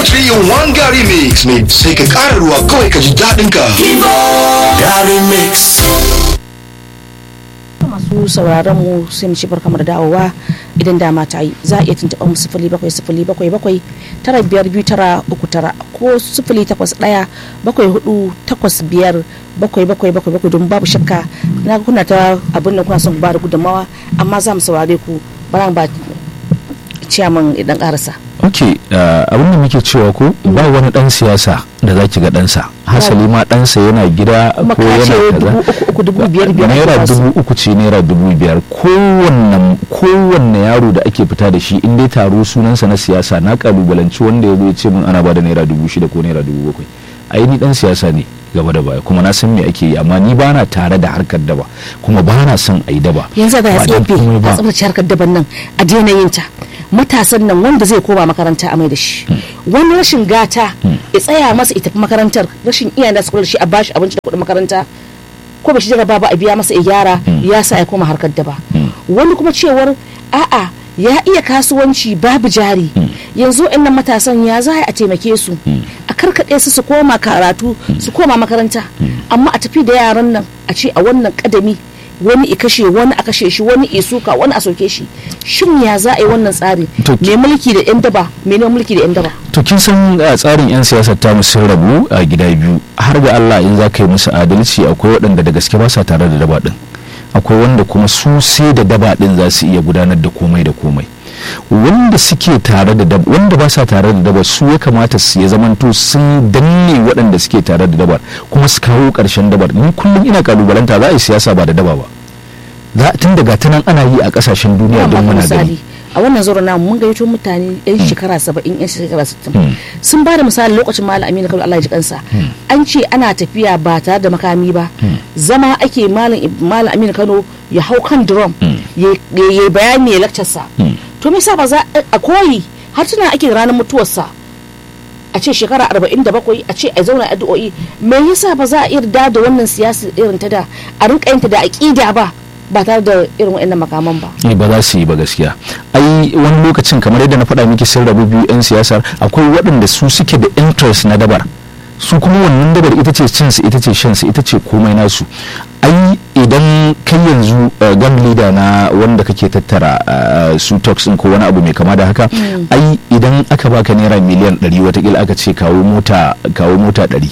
3 in 1 Gary Mix mai sai ka ƙara ruwa kawai ka ji daɗin ka. Gary Mix. masu sauraron mu sai mu ci barka da dawowa idan dama ta yi za a iya tuntuɓa mu sifili bakwai sifili bakwai bakwai tara biyar biyu tara uku tara ko sifili takwas ɗaya bakwai hudu takwas biyar bakwai bakwai bakwai bakwai don babu shakka na ga kuna ta abin da kuna son ku ba da gudunmawa amma za mu saurare ku bara ba ciyaman idan karasa ok abin da muke cewa ko ba wani dan siyasa da zaki ga ɗansa hasali ma ɗansa yana gida kuma ko ka yana ce kaza dubu uku uku dubu biyar biyar naira ake basu. dubu uku ce naira dubu biyar kowanne kowanne yaro da ake fita da shi in dai taro sunansa na siyasa na kalubalanci wanda ya zo ya ce min ana bada naira dubu shida ko naira dubu bakwai ai ni dan siyasa ne gaba da baya kuma na san me ake yi amma ni bana tare da harkar daba kuma bana son a yi daba yanzu ga ya Ba dan tsefe komai a ba. tsabtace harkar daban nan a daina yin ta matasan nan wanda zai koma makaranta a mai da shi wani rashin gata ya tsaya masa ita makarantar rashin iyayen da su kula da shi a bashi abinci da kuɗin makaranta ko ba shi jaraba ba a biya masa ya gyara ya sa ya koma harkar daba wani kuma cewar a'a ya iya kasuwanci babu jari yanzu nan matasan ya za a taimake su a karkaɗe su su koma karatu su koma makaranta amma a tafi da yaran nan a ce a wannan kadami wani i kashe wani a kashe shi wani i suka wani a soke shi shin ya za a yi wannan tsari To ki- mai mulki da yan daba mai neman mulki da yan daba to kin san a tsarin 'yan siyasar ta sun rabu a gida biyu har ga Allah in za ka yi musu adalci akwai waɗanda da gaske ba sa tare da daba ɗin akwai wanda kuma su sai da daba ɗin za su iya gudanar da komai da komai wanda suke tare da daba wanda ba sa tare da daba su ya kamata su ya zamanto sun danne waɗanda suke tare da dabar kuma su kawo ƙarshen dabar ni kullum ina kalubalanta za a yi siyasa ba da daba ba za tun daga ta nan ana yi a ƙasashen duniya Zan don baka muna misali gani a wannan zuwa namu mun gayyato mutane yan shekara saba'in yan shekara sittin sun ba da misali lokacin malam aminu kano allah ya ji kansa an ce ana tafiya ba tare da makami ba zama ake malam malam aminu kano ya hau kan drum ya ya bayani ya lakcarsa to me yasa ba za a koyi har tuna ake ranar mutuwarsa a ce shekara 47 a ce a zauna addu'o'i me yasa ba za a yarda da wannan siyasa irin ta da a rinka yin ta da aqida ba ba tare da irin waɗannan makaman ba ne ba za su yi ba gaskiya ai wani lokacin kamar yadda na faɗa miki sun rabu biyu 'yan siyasar akwai waɗanda su suke da interest na dabar su kuma wannan dabar ita ce cinsu ita ce shansu ita ce komai nasu ai idan kai yanzu uh, gang leader na wanda kake tattara uh, su toxin ko wani abu mai kama da haka ai idan aka baka naira miliyan 100 watakila aka ce kawo mota kawo mota 100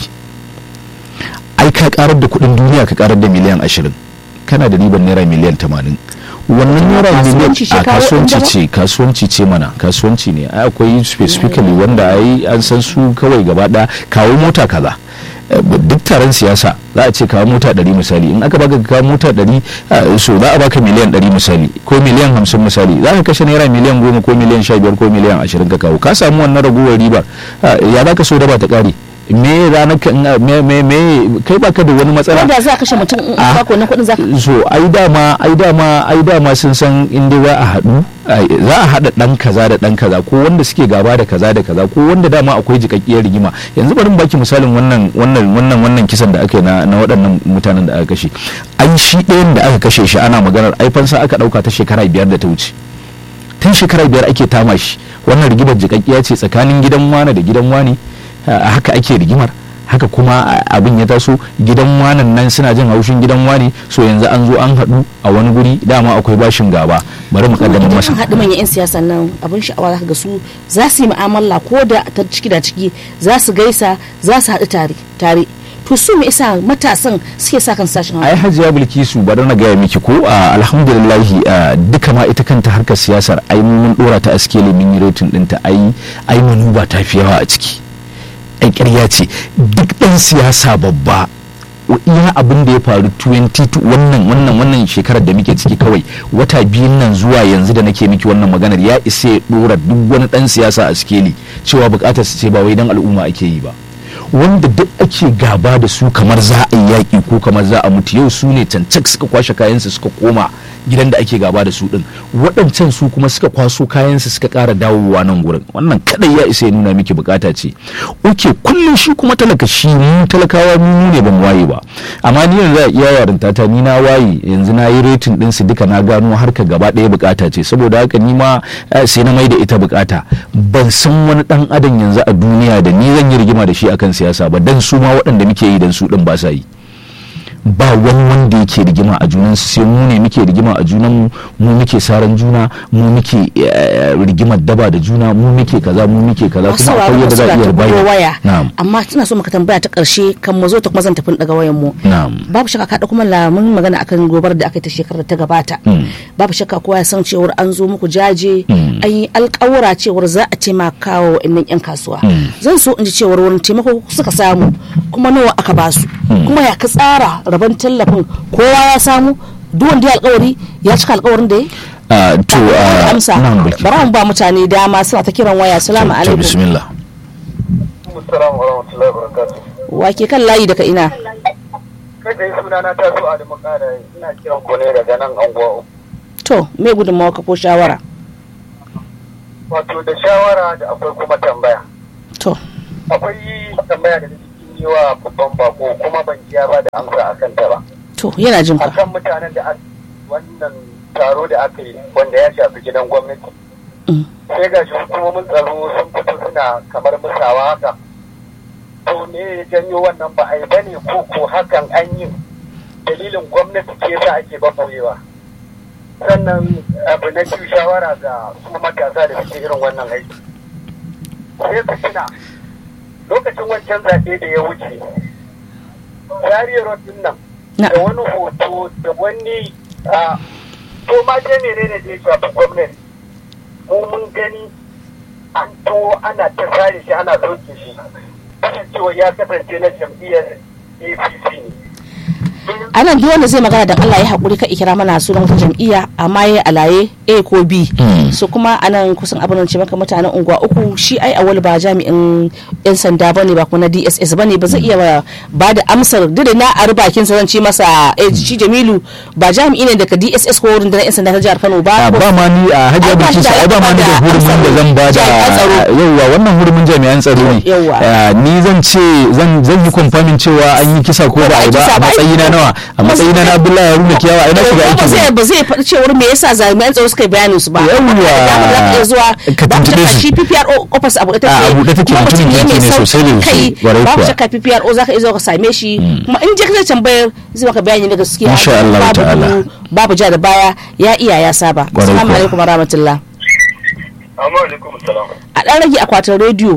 ai ka karar da kudin duniya ka karar da miliyan 20 kana da ribar naira miliyan 80 wannan naira miliyan kasuwanci ce a kawo kasuwanci inda ba? ce kasuwanci ce mana kasuwanci ne ai akwai specifically wanda ai an san su kawai gaba ɗaya kawo mota kaza Eh, duk taron siyasa za a ce kawo mota 100 misali in aka baka kawo mota 100 eh, so za a baka miliyan 100 misali ko miliyan 50 misali za ka kashe naira miliyan 10 ko miliyan 15 ko miliyan 20 ka kawo ka samu wannan ragowar ribar Eh, ya za ka so da ba ta kare me ranar ka me me me kai baka da wani matsala wanda za a kashe mutum in Ah. ba ko wannan kuɗin za ka so ai dama ai dama ai dama sun san inda za a haɗu ai, za a haɗa ɗan kaza da ɗan kaza ko wanda suke gaba da kaza da kaza ko wanda dama akwai jikakkiyar rigima yanzu bari mu baki misalin wannan wannan wannan wannan kisan da aka yi na na waɗannan mutanen da aka kashe ai shi ɗayan da aka kashe shi ana maganar ai fansa aka ɗauka ta shekara biyar da ta wuce tun shekara biyar ake tama shi wannan rigimar jikakkiya ce tsakanin gidan wane da gidan wane a haka ake rigimar haka kuma a- abin ya taso gidan wanan nan suna jin haushin gidan wane so yanzu an zo an haɗu a wani guri dama akwai bashin gaba bari mu kaddamar masa haɗu manyan 'yan siyasa nan abin sha'awa za ka ga su za su yi mu'amala ko da ta ciki da ciki za su gaisa za su haɗu tare tare to su me isa matasan suke sa kan sashen ai hajiya bilkisu bari na gaya miki ko a alhamdulillahi a, duka ma ita kanta harkar siyasar ai mun dora ta askeli mun yi rating ɗinta ai ai manuba ta fi yawa a ciki ai ƙarya ce duk ɗan siyasa babba iya abin da ya faru 22 wannan wannan wannan shekarar da muke ciki kawai wata biyun nan zuwa yanzu da nake miki wannan maganar ya isa ya dora duk wani ɗan siyasa a sikeli cewa bukatar su ce ba wai dan al'umma ake yi ba wanda duk ake gaba da su kamar za a yi yaƙi ko kamar za a mutu yau su ne cancak suka kwashe kayansu suka koma gidan da ake gaba da su din waɗancan su kuma suka kwaso kayansu suka ƙara dawowa nan gurin wannan kadai ya isa ya nuna miki bukata ce oke kullum shi kuma talaka shi mu talakawa mu ne ban waye ba amma ni yanzu a iya yarinta ta ni na waye yanzu na yi retin din su duka na gano harka gaba ɗaya bukata ce saboda haka ni ma eh, sai na mai da ita bukata ban san wani dan adam yanzu a duniya da ni zan yi rigima da shi akan siyasa ba dan su ma waɗanda muke yi dan su din ba sa yi ba wani wanda yake rigima a junan su sai mu ne muke rigima a junan mu mu muke saran juna mu muke eh, rigimar daba da juna mu muke kaza mu muke kaza masu kuma sauraron akwai yadda za a suna iya ta bugo bayyana waya na'am amma tana so maka tambaya ta karshe kan mu zo ta kuma zan tafi daga wayan mu na'am babu shakka ka kuma lamun magana akan gobar da aka yi ta shekarar da ta gabata babu shakka kowa ya san cewar an zo muku jaje Mm. an yi alkawura cewar za a taimaka wa wa'annan yan kasuwa zan so in ji cewar wani taimako suka samu kuma nawa aka ba su kuma ya ka tsara rabon tallafin kowa ya samu duk wanda ya alkawari ya cika alkawarin da ya Ah, to ah, amsa na'am bilki bara mu ba mutane dama suna ta kiran waya salamu to alaikum bismillah Assalamu warahmatullahi wabarakatuh. wake kan layi daga ina Kai tsaye suna na taso a Kara ina kiran ku ne daga nan anguwa. to me gudunmawa ka ko shawara Wato da shawara da akwai kuma tambaya. to Akwai tambaya da cikin yi wa babban bako kuma ban jiya ba da amsa a kanta ba. to yana jin ka Akan mutanen da aka wannan taro da aka yi wanda ya shafi gidan gwamnati. Mm. Sai ga shi hukumomin tsaro sun fito suna kamar musawa haka. To ne ya janyo wannan ba a yi bane ko ko hakan an yi dalilin gwamnati ke sa ake babayewa. sannan abu na biyu shawara ga su matasa da suke irin wannan aiki sai su tuna lokacin wancan zaɓe da ya wuce zariyar road din nan Na. da wani hoto da wani a to ma je ne ne da ya shafi gwamnati mu mun gani an to ana ta sare shi ana sauke shi kasancewa ya kasance na jam'iyyar apc ne a nan duk wanda zai magana da Allah ya haƙuri ka ikira mana sunan wata jam'iyya amma ya alaye A ko B Mm. so kuma a nan kusan abin ce maka mutanen unguwa uku shi ai awal ba jami'in yan sanda bane ba kuma na DSS bane ba zai iya ba da amsar duk da na a bakin sa zan ce masa eh shi Jamilu ba jami'i ne daga DSS ko rundunar yan sanda ta jihar Kano ba Ah, ba ma ni a Ai, hajiya ba bilkisu shi da ai ba ma ni da amsa hurumin da zan ba da jami'an tsaro. yauwa wannan hurumin jami'an tsaro ne Yauwa. Ah, ni zan ce zan zan yi confirming cewa an yi kisa ko ba a yi ba kisa a ba, ai- matsayina nawa a matsayina na Abdullahi Haruna Kiyawa ai na shiga ba aikin zai ne ba zai faɗi cewar me yasa jami'an tsaro suka yi bayanin su ba Yawwa. da za ka iya zuwa Ka babu tuntube shakka su. shi PPRO office abu ita A, a buɗe take, kuma mutumin mutum ne kirki mai ne sosai da sauƙin sosai, kai ƙwarai babu kuwa. shakka PPRO za ka iya zuwa ka same shi kuma in je ka tambayar zai maka bayani na gaskiya Insha Allah babu ta'ala. gudu, babu ja da baya ya iya ya saba Ƙwarai assalamu kuwa. alaikum warahmatullah amma alaikum salam a ɗan rage akwatin rediyo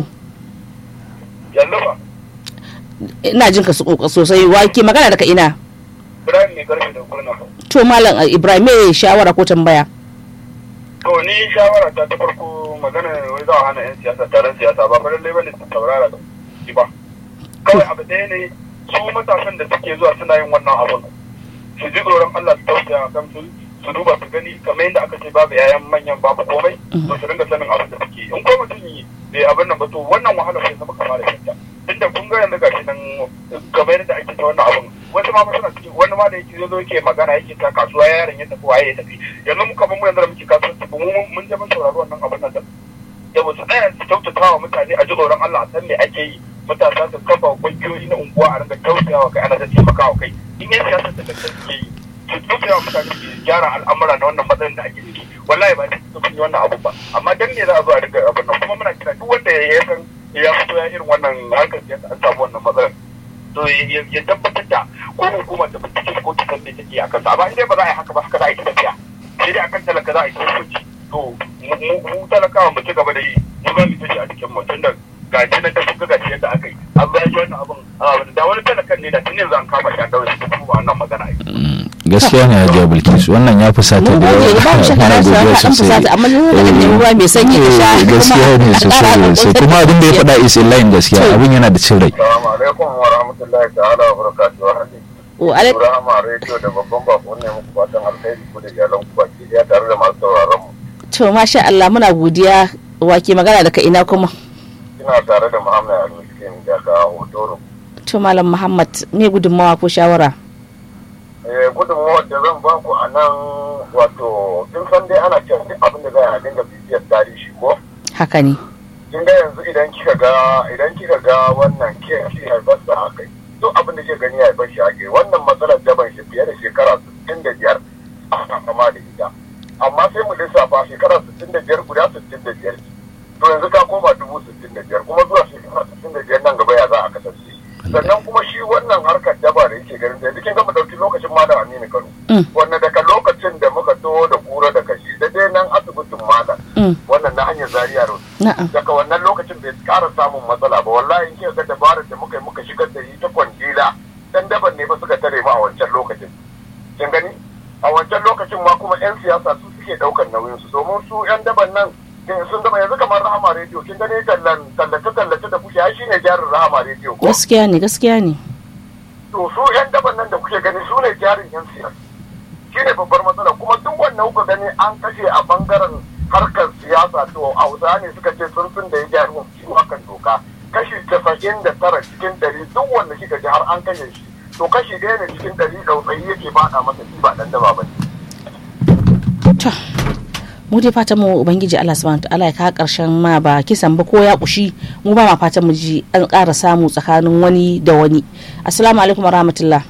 yanzu ba ina jin ka so- sosai wa ke magana daga ina Ibrahim ne karfe da kurna to malam uh, Ibrahim me shawara ko tambaya To ni shawara ta ta farko magana wai za a hana 'yan siyasa taron siyasa ba fa lallai bane su taurara da shi ba. Kawai abu ɗaya ne su matasan da suke zuwa suna yin wannan abun. Su ji tsoron Allah su tausaya kan su su duba su gani kamar yadda aka ce babu yayan manyan babu komai to su dinga sanin abin da suke. In ko mutum yi bai abin nan ba to wannan wahala sai zama kama da shanta. Tunda kun ga yanzu gashi nan kamar yadda ake ta wannan abun. Wasu ma fa suna cikin wani ma da yake zo yake magana yake ta kasuwa yaron ya tafi waye ya tafi. Yanzu mu kamar mu yanzu da muke kasuwanci ba mu mun je mun saurari wannan abin nan da yau su tsaya su kyautata wa mutane a ji tsoron Allah a san me ake yi matasa su kafa kungiyoyi na unguwa a ringa kyautata wa kai ana ta taimaka wa kai in yan siyasa da gaske suke yi su kyautata wa mutane su gyara al'amura na wannan matsayin da ake ciki wallahi ba su sun yi wannan abu ba amma dan ne za a zo a riga abin nan kuma muna kira duk wanda ya san ya fito ya irin wannan harkar siyasa an samu wannan matsalar to ya- ya tabbatar da ko hukumar da bincike ko kisan ne take a kansa amma in dai ba za a yi haka ba haka za a yi ta tafiya sai dai akan talaka za a yi ta hukunci to mu mu- mu talakawa mu ci gaba da yi mu za mu tashi a cikin mutum da gashi na tafi ga gashi yadda aka yi an bayan shi wannan abin a, da wani talakan ne da tun yanzu an kama shi an daure shi kuma ba wannan magana ake gaskiya ne hajiya bilkisu wannan ya fusata mun da gode yawa ba mu shakka Muna na sa godiya ka dan sosai. fusata amma ne da Eh, ruwa mai sanyi ka sha eh, gaskiya ne kuma sosai ƙara sosai kuma abin da ya faɗa is in line gaskiya To. abin yana da cin rai assalamu alaikum wa rahmatullahi ta'ala wa barakatuhu wa alaikum Ibrahim Radio da babban bako ne muku fatan alheri ku da iyalan ku baki daya tare da masu sauraron mu to masha Allah muna godiya wa ke magana daga ina kuma ina tare da Muhammad Al-Miskin daga Hotoro to malam Muhammad me gudunmawa ko shawara eh, gudunmawar da zan ba ku a nan wato kin san dai ana cewa duk abin da za a dinga bibiyar tarihi ko haka ne kin ga yanzu idan kika ga idan kika ga wannan ke shi haifar da haka duk abin da ke gani ya haifar shi haka wannan matsalar daban shi fiye da shekara 65 a kama da ita amma sai mu lissafa shekara 65 guda 65 to yanzu ka koma dubu 65 kuma zuwa shekara 65 nan gaba ya za a kasance sannan kuma shi wannan harkar daba da yake ganin da yanzu kin ga mu dauki lokacin malam Aminu Kano Mm. wannan daga lokacin da muka to da kura da kashi da dai nan asibitin malam Mm. wannan na hanyar Zaria Road na'am daga wannan lokacin bai kara samun matsala ba wallahi in kika ga dabarar da muka yi muka shigar da yi ta kwandila dan daban ne ba suka tare mu a wancan lokacin kin gani a wancan lokacin ma kuma yan siyasa su suke daukar nauyin su domin su yan daban nan kin- sun gama yanzu kamar rahama rediyo kin gani tallan tallace tallace da kuke ai shine jarin rahama rediyo ko gaskiya ne gaskiya ne to su yan daban nan da kuke gani su ne jarin yan siyasa shine babbar matsala kuma duk wannan kuka gani an kashe a bangaren harkar siyasa to hausa ne suka ce sun sun da ya jari wa ciwo akan doka kashi casa'in da tara cikin ɗari duk wanda kika ji har an kashe shi to kashi ɗaya ne cikin ɗari ɗautsayi yake faɗa masa shi ba ɗan daba ba ne. to mu dai fatan mu ubangiji Allah subhanahu wataala ya kawo karshen ma ba kisan ba ko ya kushi mu ba ma fatan mu ji an ƙara samu tsakanin wani da wani assalamu alaikum warahmatullah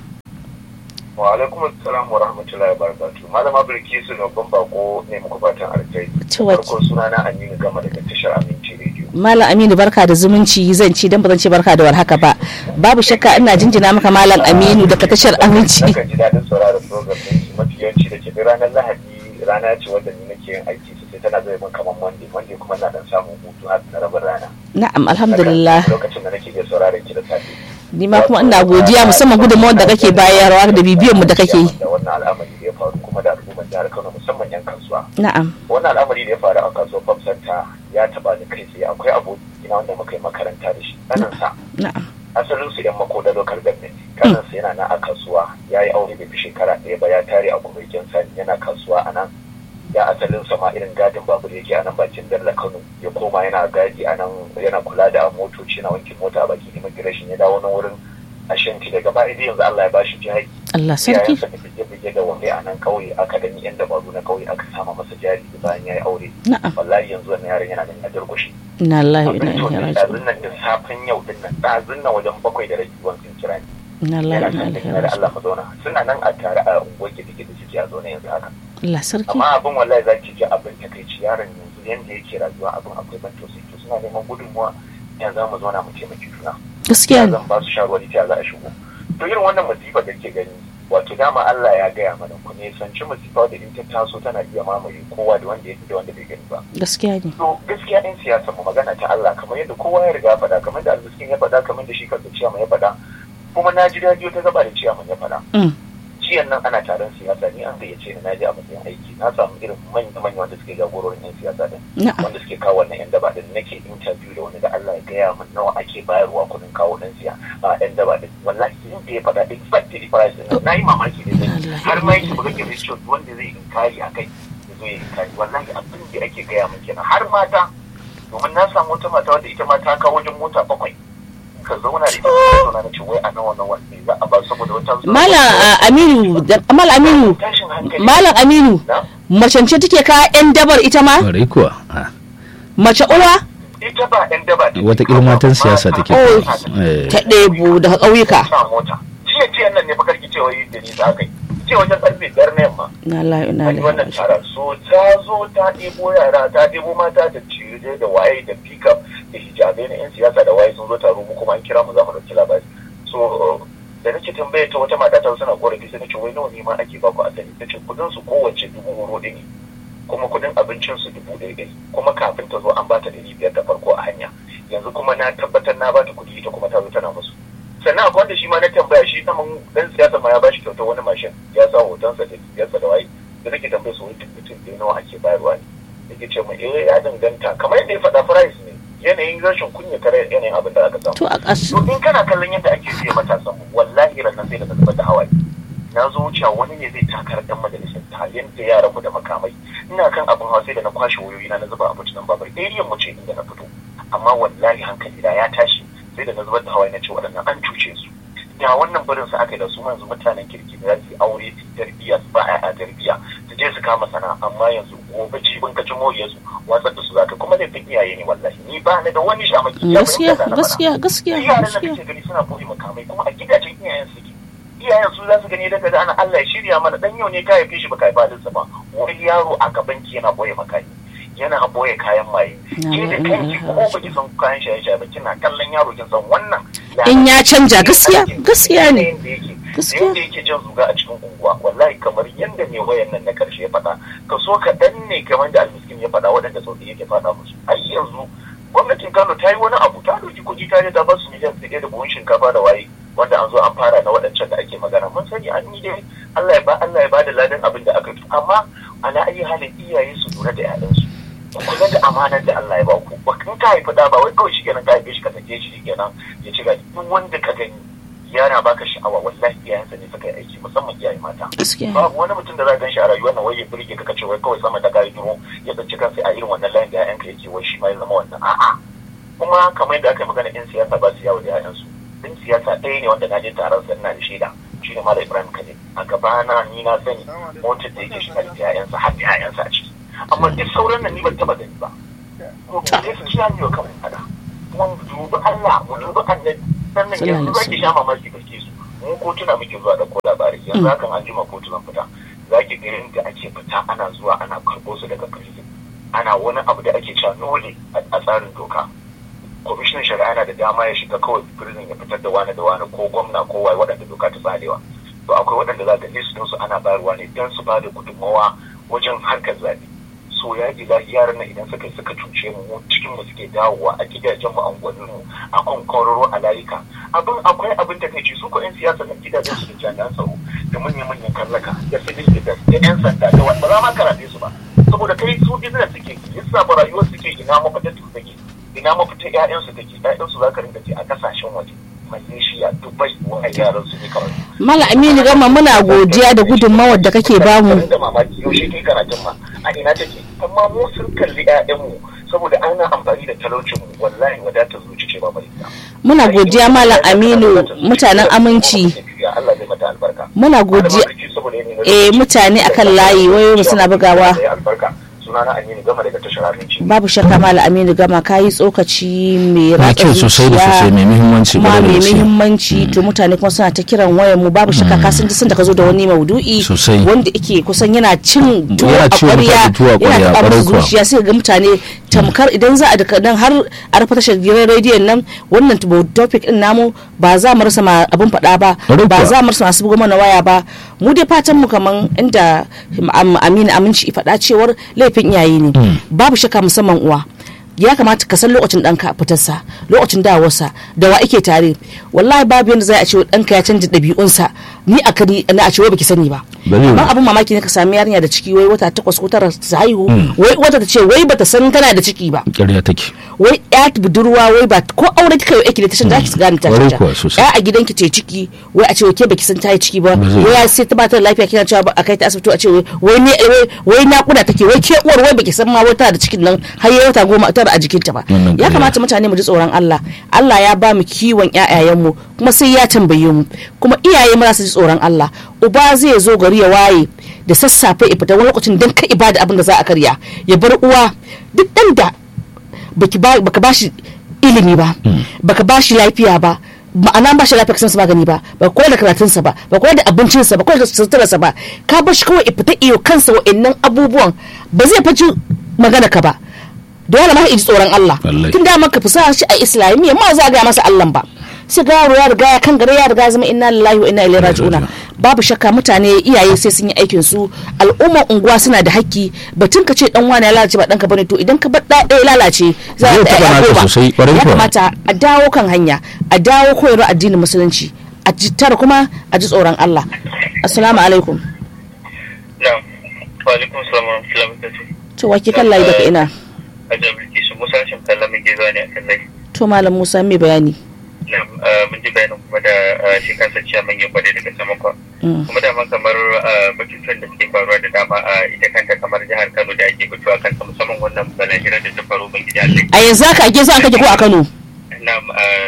wa alaikum assalam wa rahmatullahi wa barakatuh malama bilkisu na ban bako ne muku fatan alkai To wace- farko sunana aminu gama daga tashar aminci rediyo malam aminu barka da zumunci zan ci dan ba zan ce barka da warhaka ba babu shakka ina jinjina maka malam aminu daga tashar aminci Nakan ji daɗin sauraron program ɗin su mafi yawanci da ke duk ranar Lahadi rana ce wadda ni nake yin aiki sosai tana zai min kamar Monday Monday kuma na dan samun hutu har na rabin rana. na'am alhamdulillah Lokacin da nake iya sauraron ki da safe. ni ma kuma ina godiya musamman gudunmawar da kake bayarwa da bibiyan mu da kake yi Da wannan al'amari da ya faru kuma da al'ummar jihar Kano musamman 'yan kasuwa. na'am Wannan al'amari da ya faru a kasuwar Pop Center ya taɓa ni kai tsaye akwai abokina wanda muka yi makaranta da shi. Ɗaninsa na'am asalin su yan makoda local government kanansa yana nan a kasuwa ya yi aure bai fi shekara ɗaya ba ya tare a kumurkin sani yana kasuwa a nan ya asalin sama irin gadin babur yake a nan bakin dalla kano ya koma yana gadi a nan yana kula da motoci na wankin mota a bakin immigration ya dawo na wurin ashanti daga baya dai yanzu Allah ya bashi jari Allah sarki yayansa da bige-bige da wani a nan kauye aka gani yan dabaru na kauye aka sama masa jari bayan ya yi aure na'am wallahi yanzu wannan yaron yana da ya durkushe inna lillahi wa inna abin to ilaihi ne raji'un ɗazun nan da safen yau din nan ɗazun nan wajen bakwai da rabi wancan kira ne inna lillahi wa yana inna kan ilaihi da raji'un Allah mu zauna suna nan a tare a unguwar gidi da suke a zaune yanzu haka Allah sarki amma abin wallahi za ki ji abin ta kai yaron yanzu yanda yake rayuwa abin akwai ban tausayi to suna neman gudunmuwa ya za mu zauna mu taimaki juna gaskiya ya ne zan ba su shawarwari ta za a shigo to irin wannan musiba da ke gani wato dama Allah ya gaya mana ku ne sanci musiba da in ta taso tana iya mamaye kowa da wanda ya da wanda bai gani ba gaskiya ne to gaskiya ɗin siyasa mu magana ta Allah kamar yadda kowa ya riga faɗa kamar da almiskin ya faɗa kamar da shi kansa ciyama ya faɗa kuma na ji daɗi ta gaba da ciyaman ya faɗa Mm. ciyan nan ana taron siyasa ni an gayyace ni na je a matsayin aiki na samu irin manya manya wanda suke jagororin yan siyasa din na'am wanda suke kawo wannan yan daba din nake interview da wani da Allah ya gaya min nawa ake bayarwa kuɗin kawo dan siya a yan daba din wallahi in da ya faɗa exactly price din na yi mamaki da zai har ma yake buga ke ratio wanda zai inkari a kai ya zo ya inkari wallahi abin da ake gaya min kenan har mata domin na samu wata mata wadda ita ma ta kawo wajen mota bakwai ka zauna da ita ka zauna na ce wai a nawa nawa ne za a ba saboda wata zuwa malam ah, aminu da- malam aminu tashin hankali malam aminu na macence take ka yan dabar ita ma kwarai kuwa Ah, mace uwa ita ba yan daba ne Wata matan siyasa take. Oh. Eh. ta ɗebo daga ƙauyuka sa mota jiya jiya nan ne bakar cewa yi da ni za ka yi ce wajen karfe biyar na yamma na la na an yi la wannan taron so ta zo ta ɗebo yara ta ɗebo mata da ciye da waye da pickup da hijabai na 'yan siyasa da waye sun zo taro mu kuma an kira mu za mu ɗauki labari so da nake tambaye ta wata mata ta suna korafi sai nace wai nawa ne ma ake baku asali ta ce kudin su kowace dubu horo ɗaya ne kuma kudin abincin su dubu ɗaya ɗaya kuma kafin ta zo an bata ɗari biyar da farko a hanya yanzu kuma na tabbatar na bata kuɗi ita kuma ta zo tana musu sannan akwai wanda shi ma na tambaya shi saman dan siyasa ma ya bashi kyautar wani mashin ya sa hotonsa da biyarsa da waye da nake tambaye su wani mutum da nawa ake bayarwa ne yake ce mu eh ya danganta kamar yadda ya faɗa price ne yanayin rashin kunya kare yanayin abin da aka samu to a ƙasu to in kana kallon yadda ake biya matasan mu wallahi ran nan sai da ka zubar da hawaye na zo wucewa wani ne zai takar dan majalisar ta yanda yaran mu da makamai ina kan abin hawa sai da na kwashe wayoyi na na zuba a bucinan babar area mu ce inda na fito amma wallahi hankali da ya tashi sai da na zubar da hawaye na ce waɗannan an cuce su ya wannan barin su aka yi da su yanzu mutanen kirki da za su yi aure su yi tarbiyya su ba a tarbiyya su je su kama sana'a amma yanzu gobe jibin ka ci moriyar su watsar da su zaka kuma laifin iyaye ne wallahi ni ba ni da wani shamaki ya gaskiya fahimta da na faɗa. gaskiya gaskiya Duk yaran da gaskiya kake gani suna boye makamai kuma a gidajen iyayen su ke iyayen su za su gani daga da ana Allah ya shirya mana dan yau ne ka haife shi baka haifa dinsa ba wani yaro a gaban ki yana boye makami yana boye kayan maye ke da kanki ko baki san kayan shaye-shaye ba kina kallon yaro kin san wannan In ya canja, gaskiya, gaskiya ne. gaskiya Gaskiya. yadda yake jan zuga a cikin unguwa wallahi kamar yadda mai wayan nan na karshe ya faɗa ka so kaɗan ne kamar da almiskin ya faɗa waɗanda sauƙi yake faɗa musu ai yanzu gwamnatin kano ta yi wani abu ta ɗauki kuɗi ta je ta ba su miliyan ɗaya da buhun shinkafa da waye wanda an zo an fara na waɗancan da ake magana mun sani an yi dai Allah ya ba Allah ya ba da ladan abin da aka yi amma ala ayi halin iyaye su lura da 'ya'yansu ku kula da amanar da Allah ya ba ku ba kan ka haifi da ba wai kawai shi kenan ka haife shi ka sake shi kenan ya ci gadi duk wanda ka gani yana baka sha'awa wallahi iyayensa ne suka yi aiki musamman iyaye mata gaskiya babu wani mutum da za ka shi a rayuwar nan wai ya burge ka ce wai kawai sama da kai duro ya tsinci kansa a irin wannan layin da ƴaƴanka yake wai shi ma ya zama wannan a'a kuma kamar yadda aka yi magana in siyasa ba su yawo da ƴaƴansu in siyasa ɗaya ne wanda na je taron sa ina da shaida shi ne Malam Ibrahim Kade a gabana ni na sani motar da yake shiga da ƴaƴansa har da ƴaƴansa a ciki amma duk sauran nan ni ban taba gani ba ko gaskiya ne wa kamar fada kuma mu dubi Allah mu dubi annabi sannan yanzu za ki sha mamaki gaske su mu kotuna muke zuwa da ko labarai yanzu hakan an jima kotunan fita za ki ga yadda ake fita ana zuwa ana karɓo su daga prison ana wani abu da ake cewa dole a tsarin doka kwamishinan shari'a yana da dama ya shiga kawai prison ya fitar da wani da wani ko gwamna ko waye waɗanda doka ta tsarewa to akwai waɗanda za ga list su ana bayarwa ne don su ba da gudunmawa wajen harkar zaɓe so ya ji yaran nan idan suka suka cuce mu mu cikin mu suke dawowa a gidajen mu anguwannin mu a kan kororo a layuka abin akwai abin da kai su ko yan siyasa na gidajen su da jami'an tsaro da manyan manyan kallaka da civil defense da yan sanda da wani ba za ma karate su ba saboda kai su business suke lissafa rayuwar suke ina mafita su take ina mafita ƴaƴan su take ƴaƴan su za ka rinka ce a kasashen waje Malaysia, Dubai, wani yaran su ne kawai. Mala Aminu Gama muna godiya da gudunmawar da kake bamu. Da mamaki yaushe kai karatun ma a ina take amma mu sun kalli ƴaƴanmu saboda ana amfani da talaucin mu wallahi wadatar zuci ce ba bari Muna godiya Malam Aminu mutanen aminci. Allah zai mata albarka. Muna godiya eh mutane akan layi wayoyin suna bugawa. sunana Aminu Gama daga tashar Aminci. Babu shakka Malam Aminu Gama kayi tsokaci mai na ratsa kyau sosai da sosai mai muhimmanci kuma kwarai da mai gaske. muhimmanci to mutane kuma suna ta kiran wayar mu babu shakka ka san sun da ka zo da wani maudu'i Sosai. wanda yake kusan yana cin tuwo Yana a ciwo mutane ƙwarya tuwo a ƙwarya, yana taɓa ƙwarai musu kuwa. zuciya sai ga mutane tamkar idan za a daga nan har a rufe tashar gidan rediyon nan wannan topic din namu ba za mu rasa ma abin faɗa ba Ƙwarai ba kuwa. za mu rasa masu buga mana waya ba mu dai fatan mu kaman inda Am- Aminu Aminci ya faɗa cewar laifin iyaye ne babu shakka musamman uwa ya kamata ka san lokacin ɗanka fitarsa lokacin dawarsa da wa ake tare wallahi babu yadda za a ce ɗanka ya canza ɗabi'unsa ni a kari na a ce wai baki sani ba Ba zai amma yiwu. abin mamaki ne ka sami yarinya da ciki wai wata takwas ko tara su haihu wai wata ta ce wai bata san tana da ciki ba ƙarya take wai ya budurwa wai ba ko aure kika yi aiki da tashin zaki gane ta Kwarai canja kuwa sosai. ya a gidanki ce ciki wai a ce wai ke baki san ta yi ciki ba Ba zai wai ya sai ta bata da lafiya kina cewa ba a kai ta asibiti a ce wai wai ne wai wai nakuda take wai ke uwar wai baki san ma wai tana da cikin nan har ya wata goma tara a jikinta ba Wannan ya ƙarya. kamata mutane mu ji tsoron Allah Allah ya ba mu kiwon ƴaƴayenmu kuma sai ya tambaye mu kuma iyaye mu za su ji tsoron Allah uba zai zo gari ya waye da sassafe ya fita wani lokacin dan ka ibada abin da za a karya ya bar uwa duk dan da baki ba baka bashi ilimi ba baka bashi lafiya ba ma'ana ba shi lafiya kasan magani ba ba koyar da karatunsa ba ba koyar da abincinsa ba koyar da suturarsa ba ka bar shi kawai ya fita iyo kansa wa'annan abubuwan ba zai faci magana ka ba dole ma ya ji tsoron Allah Wallahi. tun da maka fusa shi a islamiyya ma za a gaya masa Allah ba sai ga yaro ya riga ya kan gare ya riga ya zama inna lillahi wa inna ilaihi raji'una babu shakka mutane iyaye sai sun yi aikin su al'ummar unguwa suna da haƙƙi batun ka ce dan wani ya lalace ba danka bane to idan ka bar da ɗaya lalace za Zai a taɓa ɗaya naka goma sosai, ƙwarai ya kuwa. kamata a dawo kan hanya a dawo koyarwa addinin musulunci a ji tara kuma a ji tsoron Allah assalamu alaikum Na'am. Wa alaikum salam wa rahmatullahi wa barakatuh. to wake kan layi daga ina Hajji Bilkisu Musa Hashim Kalla mun ke zuwa ne a kan layi. to malam Musa mai bayani Na'am, ah, mun ji bayanin kuma da ah, shi kansa ciyaman ya kwade daga sama kwa. Mm. Kuma dama kamar ah, batutuwan da suke faruwa da dama a ita kanta kamar jihar Kano da ake fitowa kansa musamman wannan balahirar da ta faru ban gida Allah. a yanzu haka ake so an kake ko a Kano Na'am, ah,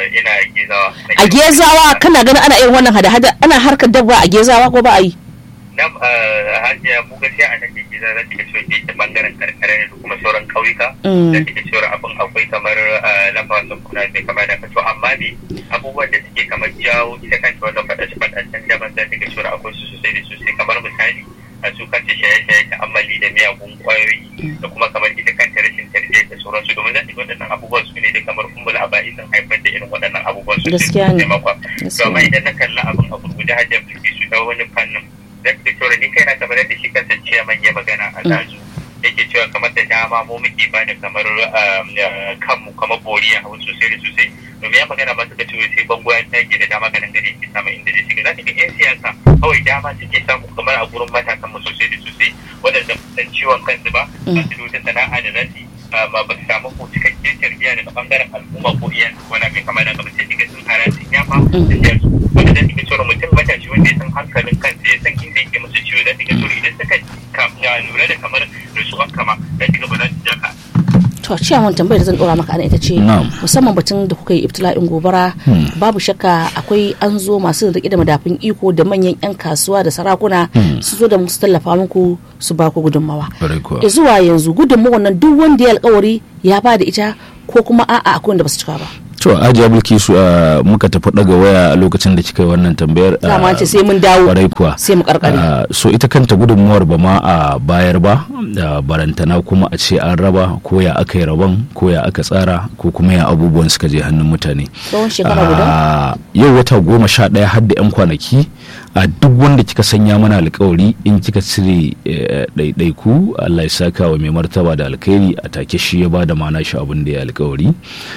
ina gezawa a gezawa kana ganin ana irin wannan hada-hada ana harkar dabba a gezawa ko ba a yi nan hajiya mu gaskiya a nan ke geza za ta cewa ke ta bangaren karkara ne da kuma sauran kauyuka Mm. da take cewa abin akwai kamar lafa sun kuna mai kama da kato amma ne abubuwan da suke kamar jawo ita kanta wannan faɗace faɗacen daban za ta ga cewa akwai su sosai da sosai kamar misali a su kanta shaye-shaye ta'ammali da miyagun kwayoyi da kuma kamar ita kanta rashin tarbiyya da sauransu domin za ta ga waɗannan abubuwan su ne da kamar kumbula a ba'i sun haifar da irin waɗannan abubuwan su Gaskiya ne. taimakon Gaskiya to amma ne. idan na kalla abin a gurguje hajjar bilki su ta wani fannin zan fi cewa ni kaina kamar yadda shi kansa ciyaman ya magana a dazu yake cewa kamar da dama mu muke ba da kamar um, uh, kanmu kamar boriya hau sosai da sosai domin ya magana masu da cewa sai bango ya tage da dama ganin gani ke samun inda zai shiga za ka ga 'yan siyasa kawai dama suke samu kamar a gurin matasan mu sosai da sosai waɗanda ba su san ciwon kansu ba ba su da wata sana'a da za su yi uh, ba ba su samu ko cikakken tarbiyya daga bangaren al'umma ko iyayen su wani mai kama da kamar sai kiga sun hara sun yafa da siyarsu wanda zai kiga cewa mutum matashi wanda ya san hankalin kansa ya san inda yake musu ciwo zai kiga cewa idan suka kam- ya lura da kamar rasuwar kama zai kiga ba za su ja ka to ciyawan tambayar da zan dora maka ana ita ce Na'am. musamman batun da kuka yi ibtila'in gobara babu shakka akwai an zo masu riƙe da madafin iko da manyan 'yan kasuwa da sarakuna su zo da musu tallafa muku su ba ku gudunmawa Kwarai kuwa. E zuwa yanzu gudunmawa nan duk wanda ya alkawari ya ba da ita ko kuma a'a akwai wanda ba su cika ba to ajiya bilkisu a muka tafi daga waya a lokacin da kika yi wannan tambayar ah, dama ce sai mun dawo kwarai kuwa sai mu karkare Ah, so ita kanta gudunmuwar ba ma a bayar ba da barantana kuma a ce an raba ko ya aka yi rabon ko ya aka tsara ko kuma ya abubuwan suka je hannun mutane tsawon shekara guda Ah, yau wata goma sha ɗaya har da 'yan kwanaki a duk wanda kika sanya mana alkawari in kika cire eh, ɗaiɗaiku Allah ya saka wa mai martaba da alkhairi a take shi ya bada mana shi abin da ya alkawari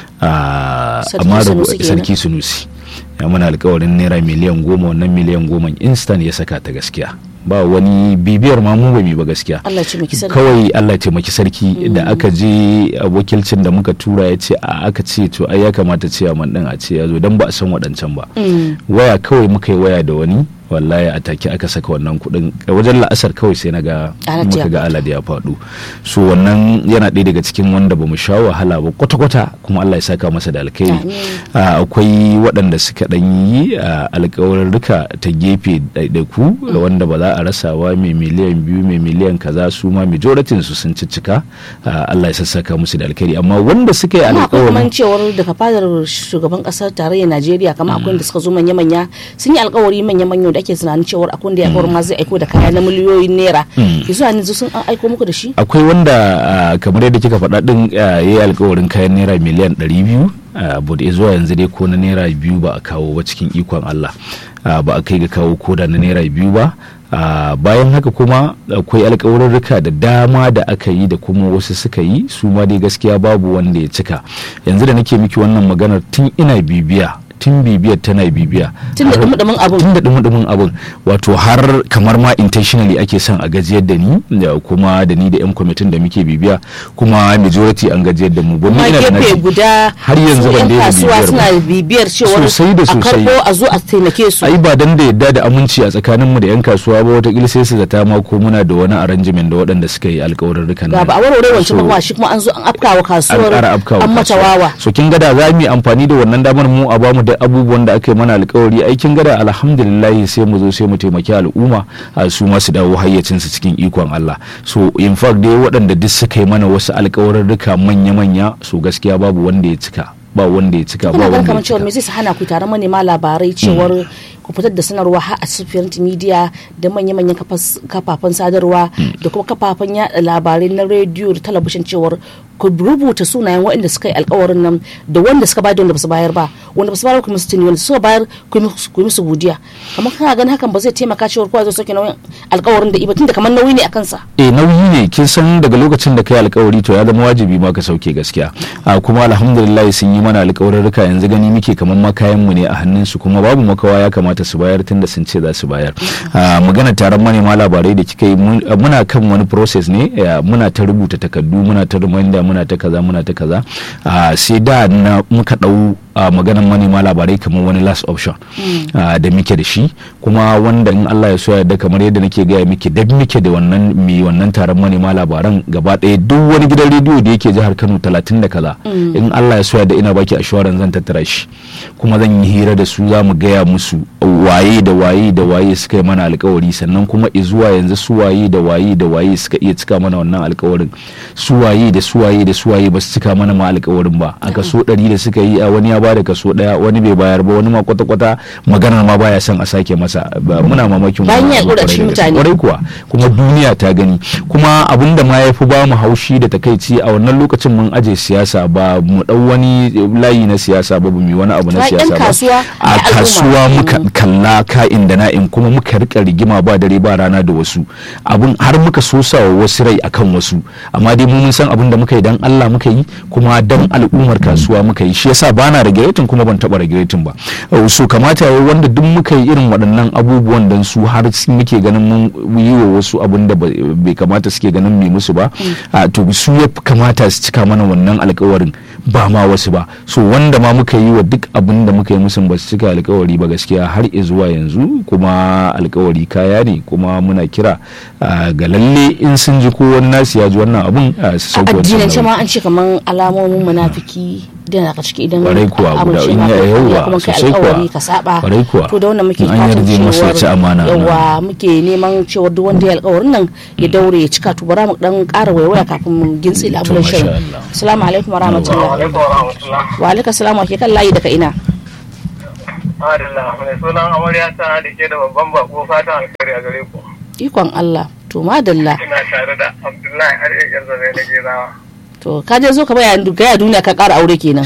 Ah, Sarki amma da Sunusi kenan. sarki sunusi ya mana alkawarin naira miliyan goma wannan miliyan goma instant ya saka ta gaskiya ba wani bibiyar ma mu ba mi ba gaskiya Allah ya ce miki sarki kawai Allah ya taimaki sarki da aka je a wakilcin da muka tura ya ce a aka ce to ai ya kamata ce man din a ce ya zo dan ba a san waɗancan ba waya kawai muka yi waya da wani wallahi a take aka saka wannan kuɗin a wajen la'asar kawai sai na ga Alhaji muka ya ga alade ya faɗo so wannan yana ɗaya daga cikin wanda ba mu sha wahala ba kwata-kwata kuma Allah ya saka masa da alkhairi Amin. Ah, akwai waɗanda suka ɗan yi ah, alkawarurruka ta gefe ɗaiɗaiku da wanda ba za a rasa ba mai miliyan biyu mai miliyan kaza su ma majoratin su sun ciccika Ah, Allah ya sassaka musu da alkhairi amma wanda suka yi kuma akwai kuma alkawarin cewar daga fadar shugaban kasar tarayyar najeriya kama akwai da suka zo manya-manya sun yi alkawari manya-manya da ake tunanin cewar akwai da ya kawar ma zai aiko da kaya na miliyoyin naira yanzu a yanzu sun an aiko muku da shi akwai wanda ah, kamar yadda kika faɗa ɗin ah, ya yi alkawarin kayan naira miliyan 200 bude zuwa yanzu dai ko na naira biyu ba a kawo ba cikin ikon Allah Ah, ba a kai ga kawo koda na naira biyu ba Ah, bayan haka kuma akwai alkawarurruka da dama da aka yi da kuma wasu suka yi su ma dai gaskiya babu wanda ya cika yanzu da nake miki wannan maganar tun ina bibiya tun bibiyar tana bibiya tun da har- dumudumin abun tun da dumudumin abin wato har kamar ma intentionally ake son a gajiyar da ni da kuma da ni da yan kwamitin da muke bibiya kuma majority an gajiyar da mu ba ma ina da gefe naci. guda har yanzu su ban yan daina kasuwa bibiyar suna ba. bibiyar cewar Sosai da a sosai. karbo a zo a taimake su ai ba dan da yadda da aminci a tsakanin mu da yan kasuwa ba wata sai su zata ma ko muna da wani arrangement da waɗanda suka yi alƙawarurrukan ga nan. ba a warware wancan So, ba shi kuma an zo an afkawa an kasuwar ƙara afkawa an mata kasuwa. wawa so kin gada za mu yi amfani da wannan damar mu a bamu da abubuwan da aka yi mana alkawari ai kin gada alhamdulillah sai mu zo sai mu taimaki al'umma a su ma su dawo hayyacin su cikin ikon Allah so in fact dai waɗanda duk suka yi mana wasu alkawarurruka manya-manya so gaskiya babu wanda ya cika ba wanda ya cika ba kuna ganin wanda kamar ya cewar me cika zai hana ku tare manema labarai cewar ku fitar da sanarwa har a sufiyar media da manya-manyan kafas- kafafen sadarwa da kuma kafafen yada labarai na rediyo da talabishin cewar ku rubuta sunayen waɗanda suka yi alkawarin nan da wanda suka bayar da wanda ba su bayar ba wanda ba su bayar ku musu tuni wanda suka bayar ku yi musu- ku yi musu godiya kamar kana ganin hakan ba zai taimaka cewar kowa zai sauke nauyin alkawarin da iba tunda kamar nauyi ne a kansa eh nauyi ne kin san daga lokacin da kai alkawari to ya zama wajibi ma ka sauke gaskiya a kuma alhamdulillah sun yi mana alkawarurruka yanzu gani muke kamar ma kayan mu ne a hannun su kuma babu makawa ya kamata su bayar tunda sun ce za su bayar a magana taron manema labarai da kika yi mun- muna kan wani process ne eh, muna ta rubuta takardu muna ta reminder muna ta kaza muna ta kaza a sai da na muka dau a maganan manema labarai kamar wani last option ah, da muke da shi kuma wanda in Allah ya so ya yarda kamar yadda nake gaya miki da muke da wannan mi wannan taron manema labaran gaba ɗaya duk wani gidan rediyo da yake jihar Kano 30 da kaza in Allah ya so ya yarda ina baki assurance zan tattara shi kuma zan yi hira da su za mu gaya musu waye da waye da waye suka yi mana alkawari sannan kuma izuwa yanzu su waye da waye da waye suka iya cika mana wannan alkawarin su waye da su waye da su waye ba su cika mana ma alkawarin ba a kaso ɗari da suka yi a wani ya bada kaso ɗaya wani bai bayar ba wani ma kwata kwata maganar ma baya son a sake masa ba muna mamakin Bayan wannan ya abu ƙura kwarai cikin da gaske. mutane. kwarai kuwa kuma duniya ta gani kuma abin da ma ya fi ba mu haushi da takaici a wannan lokacin mun aje siyasa ba mu dau wani layi na siyasa ba ba mu yi wani abu na Ta 'yan siyasa ba kasuwa a da al'umma. kasuwa muka Mm. kalla ka'in da na'in kuma muka rika rigima ba dare ba rana da wasu abun har muka sosa wa wasu rai akan wasu amma dai mu mun san abin da muka yi dan Allah muka yi kuma dan al'ummar kasuwa muka yi shi yasa bana regulating kuma ban taba regulating ba Uh, so kamata ya wanda duk muka yi irin waɗannan abubuwan dan su har su muke ganin mun yi wa wasu abin da ba- bai kamata suke ganin mai musu ba a to su ya fi kamata su cika mana wannan alkawarin ba ma wasu ba so wanda ma muka yi wa duk abin da muka yi musu ba su cika alkawari ba gaskiya har zuwa yanzu kuma alkawari kaya ne kuma muna kira ah, ga lalle in sun ji ko wani nasu ya ji wannan abun ah, su a sauke wancan addinance nauyi. ma an ce kaman alamomin munafiki da daga ciki idan Kwarai kuwa, ka guda amince in ma ya ka yawa, karya kuma kai sosai kuwa. alkawari ka saba Kwarai kuwa. to da wannan muke In an fatan yarje masa ya ci amana, yawa muke neman cewa duk wanda ya alkawarin nan ya daure ya cika to bara mu dan ƙara waiwaya kafin mu gintsi labulan masha shirin Allah. assalamu alaikum wa rahmatullah alaikum wa rahmatullah wa alaikum assalam wa ke kan layi daga ina adalla mai sunan amarya ta da ke da babban bako fatan alkhairi a gare ku ikon Allah to madalla ina tare da abdullahi har yan zabe na gerawa to ka je zo ka baya gaya duniya ka ƙara aure kenan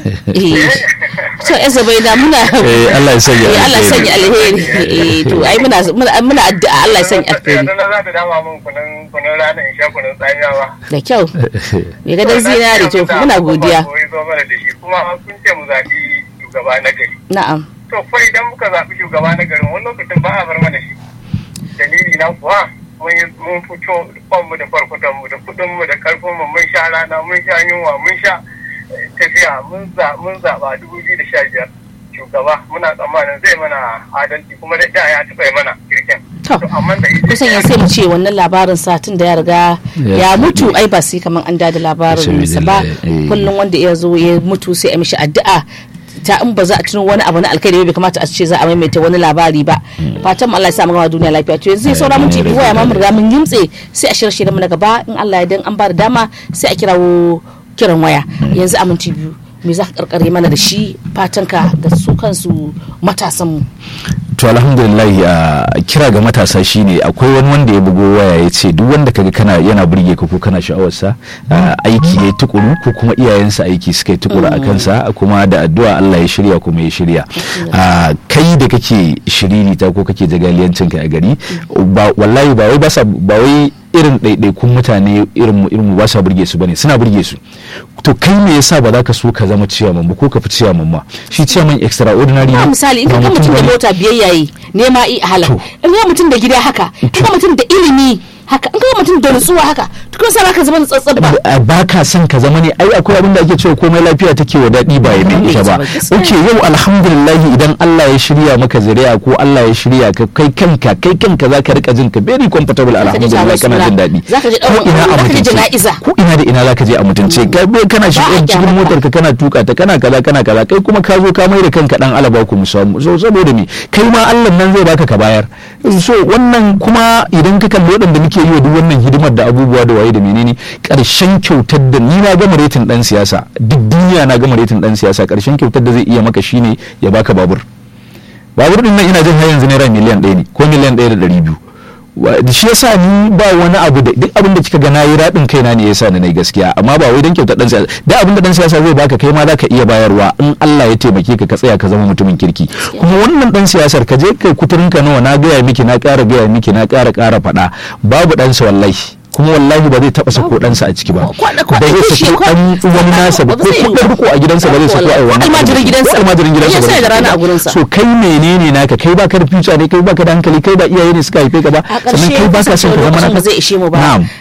eh so esa bai da muna Eh, Allah ya sanya Eh, Allah ya sanya alheri. alheri eh to ai muna muna muna addu'a Allah ya sanya alheri Yadda za ta dama min kunun kunun rana in sha kunun tsamiyawa. da kyau me ga dan zinari to muna godiya Ko zo mana da shi kuma kun ce mu zaɓi shugaba na gari. na'am To fa idan muka zaɓi shugaba na garin wani lokacin ba a bar mana shi. Dalili na kuwa mun yi mun fito kwanmu da farkutanmu da kuɗinmu da karfinmu mun sha rana mun sha yunwa mun sha eh, tafiya mun za mun zaɓa dubu biyu da sha biyar. Shugaba muna tsammanin zai mana adalci kuma da da ya taɓa yi mana kirkin. To, amma da ita- kusan yanzu sai mu ce wannan labarin satin da ya riga ya mutu ai ba sai kaman an da labarin sa ba Eh. kullum wanda ya zo ya mutu sai a mishi addu'a ta in ba za a tuno wani abu na alkhairi ba bai kamata a ce za a maimaita wani labari ba fatan mu Allah ya sa mu gama duniya lafiya to yanzu sai saura minti biyu ya ma mun riga mun yimtse sai a shirye shirye mu na gaba in Allah ya dan an ba da dama sai a kirawo kiran waya yanzu a minti biyu me za ka karkare mana da shi fatanka ga su kansu matasan mu to alhamdulillah a kira ga matasa shine akwai wani wanda ya bugo waya ya ce duk wanda kaga kana yana burge ka ko kana sha'awarsa ah, aiki ya tukuru ko kuma iyayensa aiki suka yi tukuru a kansa kuma da addu'a Allah ya shirya kuma ya shirya Ah, kai da kake shiririta ko kake jagaliyancin ka a gari ba wallahi ba wai ba sa ba wai irin ɗaiɗaikun mutane irin mu irin mu ba sa burge su bane suna burge su to kai me yasa ba za ka so ka zama ciyaman ba ko ka fi ciyaman ma shi ciyaman extraordinary ba ne misali in ba ka ga mutum da bane. mota biyayya yi nema i halal To. in ka ga mutum da gida haka in ka ga mutum da ilimi haka in ka ga mutum da nutsuwa haka to kun sa ka zama tsatsar ba ba ba ka son ka zama ne ai akwai abin da ake cewa komai lafiya take wa daɗi ba ya mai ita ba Gaskiya. oke yau alhamdulillah idan Allah ya shirya maka zuriya ko Allah ya shirya ka kai kanka kai kanka za ka rika jin ka very comfortable ji alhamdulillah taron kana suna. jin daɗi Zaka je ko ɗaurin ina aure, a zaka je mutunce jana'iza. ko ina da ina za ka je a mutunce kai bai kana shi Ba a cikin kyamata. motar ka kana tuka ta kana kaza kana kaza kai kuma ka zo ka mai da kanka dan alaba ku musamu so saboda me kai ma Allah nan zai baka ka bayar so wannan kuma idan ka kalli waɗanda muke yi wa duk wannan hidimar da abubuwa da waye da menene ƙarshen kyautar da ni na gama retin dan siyasa duk duniya na gama retin dan siyasa ƙarshen kyautar da zai iya maka shine ya baka babur babur din nan ina jin har yanzu naira miliyan ɗaya ne ko miliyan ɗaya da ɗari biyu Wa- shi yasa ni ba wani abu da duk abin da kika ga nayi radin kaina ne yasa ni nayi gaskiya amma ba wai dan kyautar dan siyasa da abin da dan siyasa zai baka kai ma zaka iya bayarwa in Allah ya taimake ka ka tsaya ka zama mutumin kirki kuma wannan dan siyasar ka je kai kuturin ka nawa na gaya miki na ƙara gaya miki na ƙara ƙara faɗa babu dan sa wallahi kuma wallahi ba zai taɓa sako ɗansa a ciki ba Kwaɗa- kwaɗa da ya kishi, sako kwa- ɗan wani nasa ba ba ko zai yi kuɗin ba. riko a gidansa ba zai sako a Ko wannan almajirin gidansa. ko almajirin gidansa Ya ba sa zai da sako rana ba. a gurinsa. so kai menene naka kai baka da future ne kai baka da hankali kai ba iyaye ne suka haife ka ba a sannan ƙarshe kai baka son ka zama lokacin naka ba zai ishe mu ba na'am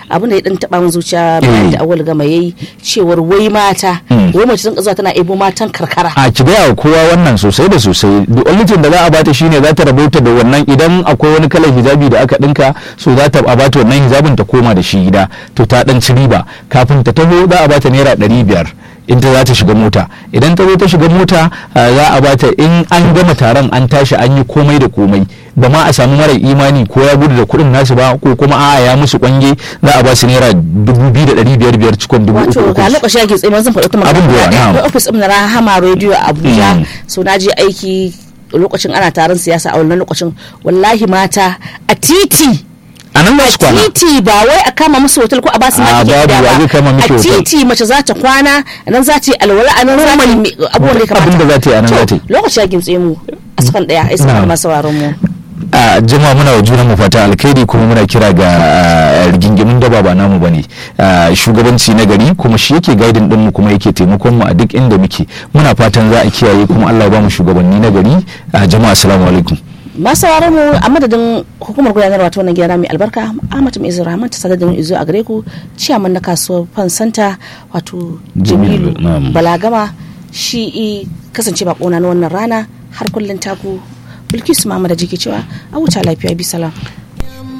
abin da ya dan taba min zuciya bayan da awal gama yayi cewar wai mata wai mace sun zuwa tana ebo matan karkara a ki gaya wa kowa wannan sosai da sosai the only thing da za a bata shine za ta rabauta da wannan idan akwai wani kalar hijabi da aka dinka so za ta a bata wannan hijabin ta koma da shi gida to ta dan ci riba kafin ta taho za a bata naira ɗari biyar in ta za ta shiga mota idan ta zo ta shiga mota ah, za a bata in an gama taron an tashi an yi komai da komai ba ma a samu mara imani ko ya gudu da kuɗin nasu ba ko kuma a ya musu kwange za a ba su naira dubu biyu da ɗari biyar biyar cikon dubu uku wato uku ga lokaci ake tsaye zan faɗi ta Abin da yawa, na'am. akwai ofis ɗin na rahama radio a abuja Mm. so na je aiki lokacin ana taron siyasa a wannan lokacin wallahi mata a titi a nan za su kwana titi ba wai a kama musu hotel ko a basu A, maki babu, gida wa zai kama ba miki a hotel? titi mace za ta kwana a nan za ta yi alwala a nan za ta yi me- abubuwan da ya kamata Abin da za ta yi a nan To, za ta yi. lokaci ya gimtse mu a sakan daya ai sakan Na'am. masu sauraron mu a jama'a muna wa junan mu fata alkhairi kuma muna kira ga ah, rigingimin da ba namu bane Ah, shugabanci na gari kuma shi yake gaidin din mu kuma yake taimakon mu a duk inda muke muna fatan za a kiyaye kuma Allah ya ba mu shugabanni na gari Ah, jama'a assalamu alaikum masu sauraron mu a madadin hukumar gudanarwa ta wannan gida mai albarka Ahmad Mai Rahman ta sadar da mu izo a gare ku ciyaman na kasuwar Fansanta wato Jamilu, Jamilu na'am. Balagama shi i kasance bakona na wannan rana har kullun taku Bilkisu Muhammad da jiki cewa a wuta lafiya bi salam